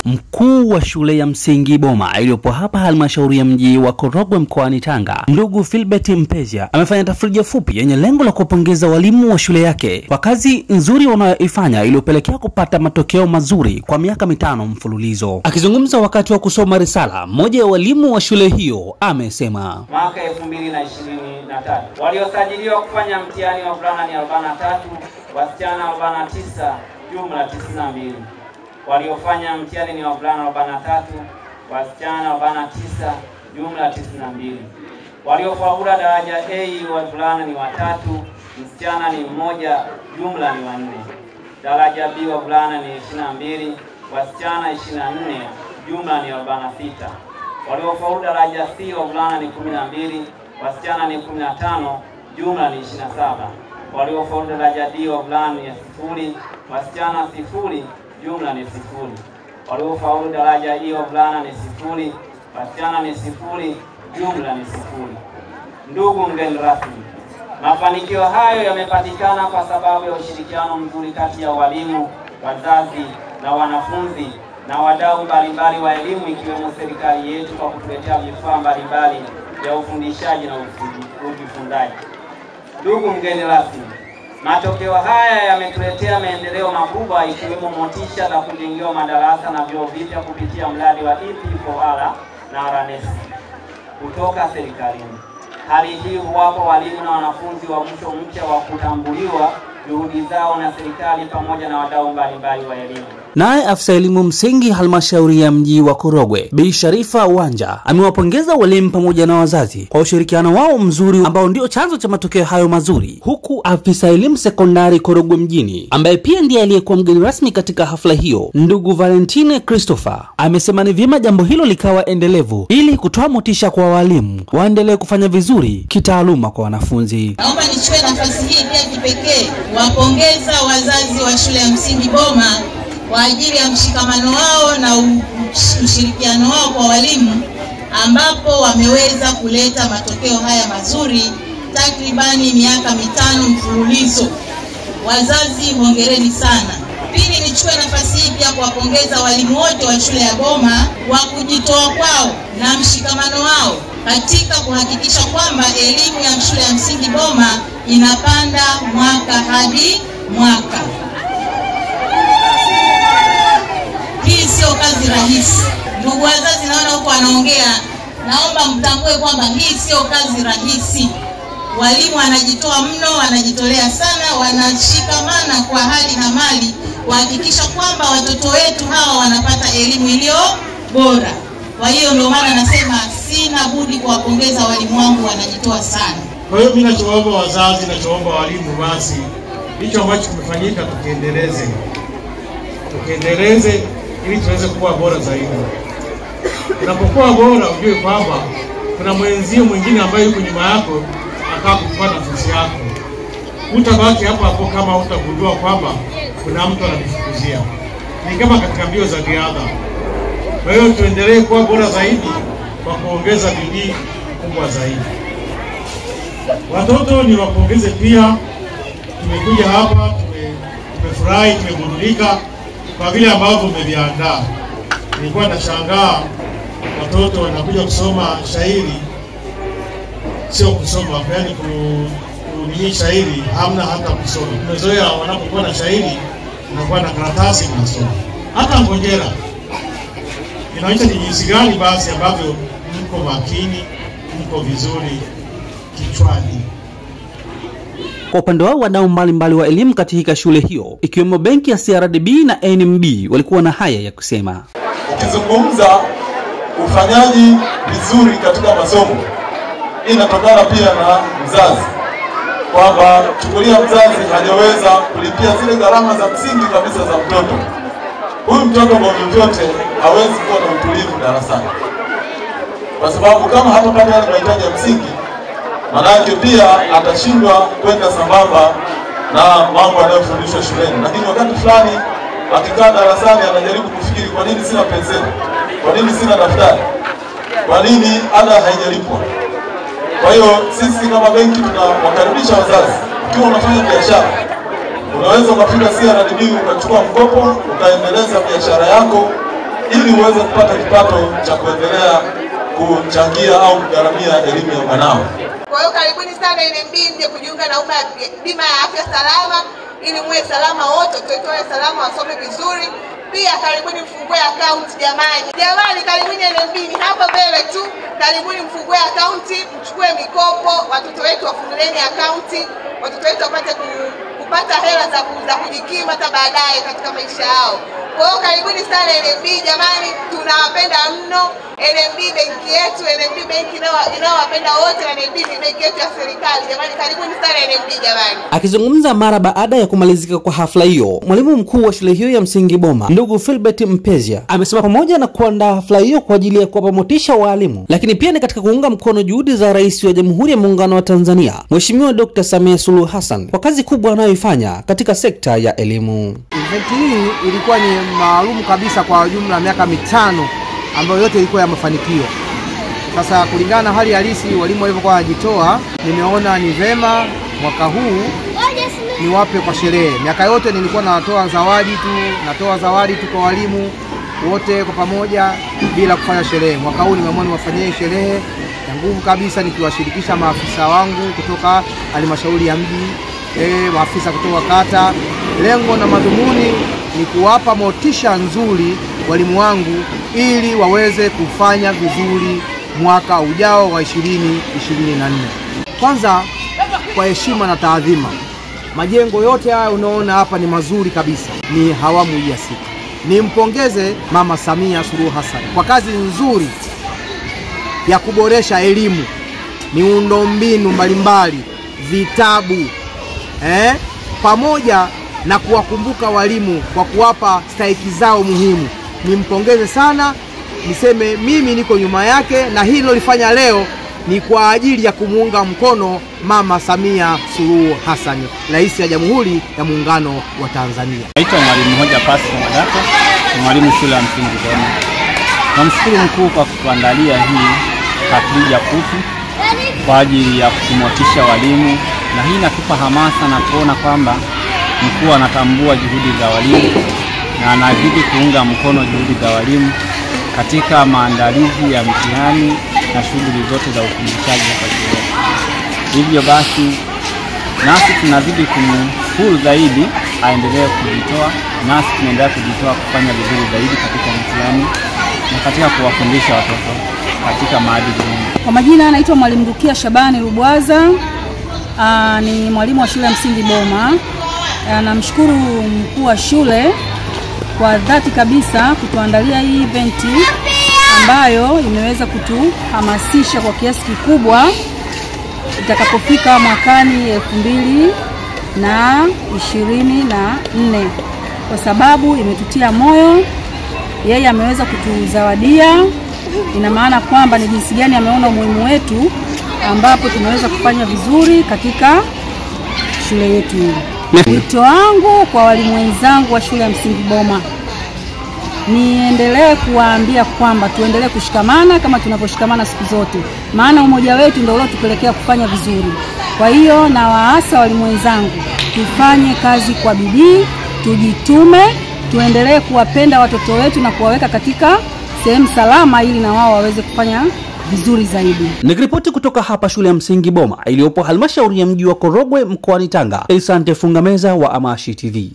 mkuu wa shule ya msingi Boma iliyopo hapa halmashauri ya mji wa Korogwe mkoani Tanga, ndugu Philbert Mpezia amefanya tafrija fupi yenye lengo la kuwapongeza walimu wa shule yake kwa kazi nzuri wanayoifanya iliyopelekea kupata matokeo mazuri kwa miaka mitano mfululizo. Akizungumza wakati wa kusoma risala, mmoja ya walimu wa shule hiyo amesema mwaka 2023 waliosajiliwa kufanya mtihani wa vulana ni 43, wasichana 49, jumla 92. Waliofanya mtihani ni wavulana 43, wasichana 49, jumla 92. Waliofaulu daraja A wavulana ni watatu, msichana ni mmoja, jumla ni wanne. Daraja B wavulana ni 22, wasichana 24, jumla ni 46. Waliofaulu daraja C wavulana ni 12, wasichana ni 15, jumla ni 27. Waliofaulu daraja D wavulana ni sifuri, wasichana sifuri, jumla ni sifuri. Waliofaulu daraja E wavulana ni sifuri, wasichana ni sifuri, jumla ni sifuri. Ndugu mgeni rasmi, mafanikio hayo yamepatikana kwa sababu ya ushirikiano mzuri kati ya walimu, wazazi na wanafunzi na wadau mbalimbali wa elimu ikiwemo serikali yetu kwa kutuletea vifaa mbalimbali vya ufundishaji na ujifunzaji. Ndugu mgeni rasmi, matokeo haya yametuletea maendeleo makubwa ikiwemo motisha za kujengewa madarasa na vyoo vipya kupitia mradi wa EP4R na RNS kutoka serikalini. Hali hii huwapa walimu na wanafunzi wa mwisho mpya wa kutambuliwa juhudi zao na serikali pamoja na wadau mbalimbali wa elimu. Naye afisa elimu msingi halmashauri ya mji wa Korogwe Bi Sharifa Wanja amewapongeza walimu pamoja na wazazi kwa ushirikiano wao mzuri ambao ndio chanzo cha matokeo hayo mazuri, huku afisa elimu sekondari Korogwe mjini ambaye pia ndiye aliyekuwa mgeni rasmi katika hafla hiyo, ndugu Valentine Christopher amesema ni vyema jambo hilo likawa endelevu ili kutoa motisha kwa walimu waendelee kufanya vizuri kitaaluma kwa wanafunzi. Naomba nichukue nafasi hii pia kipekee kuwapongeza wazazi wa shule ya msingi Boma kwa ajili ya mshikamano wao na ushirikiano wao kwa walimu ambapo wameweza kuleta matokeo haya mazuri takribani miaka mitano mfululizo. Wazazi, hongereni sana. Pili, nichukue nafasi hii pia kuwapongeza walimu wote wa shule ya Boma kwa kujitoa kwao na mshikamano wao katika kuhakikisha kwamba elimu ya shule ya msingi Boma inapanda mwaka hadi mwaka. Hii sio kazi rahisi. Ndugu wazazi, naona huko wanaongea, naomba mtambue kwamba hii sio kazi rahisi. Walimu wanajitoa mno, wanajitolea sana, wanashikamana kwa hali na mali kuhakikisha kwamba watoto wetu hawa wanapata elimu iliyo bora. Kwa hiyo ndio maana nasema sina budi kuwapongeza walimu wangu, wanajitoa sana. Kwa hiyo mimi nachoomba wazazi, nachoomba walimu, basi hicho ambacho kimefanyika tukiendeleze, tukiendeleze ili tuweze kuwa bora zaidi. Unapokuwa bora, ujue kwamba kuna mwenzio mwingine ambaye yuko nyuma yako ataka kuchukua nafasi yako. Utabaki hapo hapo kama utagundua kwamba kuna mtu anakufukuzia. Ni kama katika mbio za riadha. Kwa hiyo tuendelee kuwa bora zaidi kwa kuongeza bidii kubwa zaidi. Watoto ni wapongeze pia, tumekuja hapa tume, tumefurahi, tumeburudika kwa vile ambavyo umeviandaa. Nilikuwa nashangaa watoto wanakuja kusoma shairi, sio kusoma, yaani kunini shairi, hamna hata kusoma. Tumezoea wanapokuwa na shairi unakuwa na karatasi mnasoma. Hata ngojera inaonyesha ni jinsi gani basi ambavyo mko makini, mko vizuri kichwani. Kwa upande wao wadau mbalimbali wa elimu katika shule hiyo ikiwemo benki ya CRDB na NMB walikuwa na haya ya kusema. Ukizungumza ufanyaji vizuri katika masomo, inatokana pia na mzazi, kwamba chukulia mzazi hajaweza kulipia zile gharama za msingi kabisa za mtoto huyu mtoto, kwa vyovyote hawezi kuwa na utulivu darasani, kwa sababu kama hatapata yale mahitaji ya msingi manake pia atashindwa kwenda sambamba na mambo yanayofundishwa shuleni. Lakini wakati fulani akikaa darasani anajaribu kufikiri, kwa nini sina penseli? Kwa nini sina daftari? Kwa nini ada haijalipwa? Kwa hiyo sisi kama benki tunawakaribisha wazazi, ukiwa unafanya biashara unaweza ukafika CRDB ukachukua mkopo ukaendeleza biashara yako ili uweze kupata kipato cha kuendelea kuchangia au kugharamia elimu ya mwanao. Kwa hiyo karibuni sana NMB mje kujiunga na uma bima ya afya salama ili muwe salama wote, tutoe salama, wasome vizuri. Pia karibuni mfungue akaunti jamani, jamani, karibuni NMB, ni hapa mbele tu. Karibuni mfungue akaunti, mchukue mikopo, watoto wetu wafungulieni akaunti, watoto wetu wapate ku, kupata hela za, ku- za kujikimu hata baadaye katika maisha yao. Kwa hiyo karibuni sana NMB jamani, tunawapenda mno. NMB benki yetu, NMB benki inayo- inayowapenda wote, na NMB ni benki yetu ya serikali jamani, karibuni sana NMB jamani. Akizungumza mara baada ya kumalizika kwa hafla hiyo, mwalimu mkuu wa shule hiyo ya msingi Boma, ndugu Philbert Mpezia, amesema pamoja na kuandaa hafla hiyo kwa ajili ya kuwapa motisha waalimu, lakini pia ni katika kuunga mkono juhudi za Rais wa Jamhuri ya Muungano wa Tanzania, Mheshimiwa Dr. Samia Suluhu Hassan kwa kazi kubwa anayoifanya katika sekta ya elimu. Event hii ilikuwa ni maalum kabisa kwa jumla ya miaka mitano ambayo yote ilikuwa ya mafanikio. Sasa kulingana na hali halisi walimu walivyokuwa wanajitoa, nimeona ni vema mwaka huu niwape kwa sherehe. Miaka yote nilikuwa natoa zawadi tu, natoa zawadi tu kwa walimu wote kwa pamoja bila kufanya sherehe. Mwaka huu nimeamua niwafanyie sherehe ya nguvu kabisa, nikiwashirikisha maafisa wangu kutoka halmashauri ya mji e, maafisa kutoka kata. Lengo na madhumuni ni kuwapa motisha nzuri walimu wangu ili waweze kufanya vizuri mwaka ujao wa 2024. Kwanza kwa heshima na taadhima, majengo yote haya unaona hapa ni mazuri kabisa, ni hawamu hii ya sita. Nimpongeze Mama Samia Suluhu Hassan kwa kazi nzuri ya kuboresha elimu, miundombinu mbalimbali, vitabu eh, pamoja na kuwakumbuka walimu kwa kuwapa stahiki zao muhimu. Nimpongeze sana, niseme mimi niko nyuma yake, na hili lilofanya leo ni kwa ajili ya kumuunga mkono Mama Samia Suluhu Hassan, Rais ya Jamhuri ya Muungano wa Tanzania. Naitwa Mwalimu Hoja Pasco Madako, ni mwalimu shule ya msingi Doma. Namshukuru mkuu kwa kutuandalia hii tafrija fupi kwa ajili ya kumotisha walimu, na hii inatupa hamasa na kuona kwamba mkuu anatambua juhudi za walimu na anazidi kuunga mkono juhudi za walimu katika maandalizi ya mtihani na shughuli zote za ufundishaji hapa shuleni. Hivyo basi nasi tunazidi kumshukuru zaidi aendelee kujitoa, nasi tunaendelea kujitoa kufanya vizuri zaidi katika mtihani na katika kuwafundisha watoto katika maadili mema. Kwa majina anaitwa Mwalimu Rukia Shabani Rubwaza. Aa, ni mwalimu wa shule ya msingi Boma. Aa, Namshukuru mkuu wa shule kwa dhati kabisa kutuandalia hii eventi ambayo imeweza kutuhamasisha kwa kiasi kikubwa itakapofika mwakani elfu mbili na ishirini na nne kwa sababu imetutia moyo. Yeye ameweza kutuzawadia, ina maana kwamba ni jinsi gani ameona umuhimu wetu, ambapo tumeweza kufanya vizuri katika shule yetu hii. Wito wangu kwa walimu wenzangu wa shule ya msingi Boma, niendelee kuwaambia kwamba tuendelee kushikamana kama tunavyoshikamana siku zote, maana umoja wetu ndio uliotupelekea kufanya vizuri. Kwa hiyo na waasa walimu wenzangu, tufanye kazi kwa bidii, tujitume, tuendelee kuwapenda watoto wetu na kuwaweka katika sehemu salama, ili na wao waweze kufanya vizuri zaidi. Nikiripoti kutoka hapa shule ya msingi Boma iliyopo halmashauri ya mji wa Korogwe mkoani Tanga, Asante Fungameza wa Amashi TV.